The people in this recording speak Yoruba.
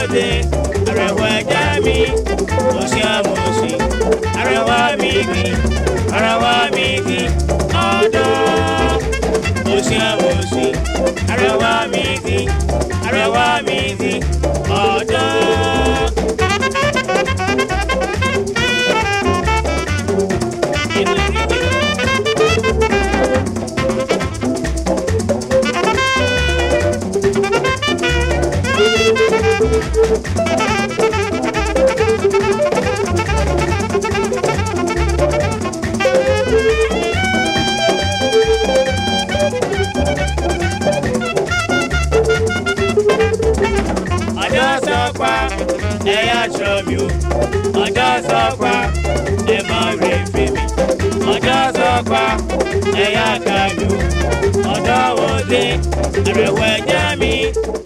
òde àrẹwà ẹja mi òsì àmòsì àrẹwà mi kì àrẹwà mi kì ọ̀dọ́ òsì àmòsì àrẹwà mi kì àrẹwà mi kì ọ̀dọ́. ọjọ́ sọ́pá ẹ̀yà ṣọ́mi o ọjọ́ sọ́pá ẹ̀ máa rè fèmí ọjọ́ sọ́pá ẹ̀yà kàlù ọjọ́ òde àrẹ̀wọ̀ ẹ̀jẹ̀ mi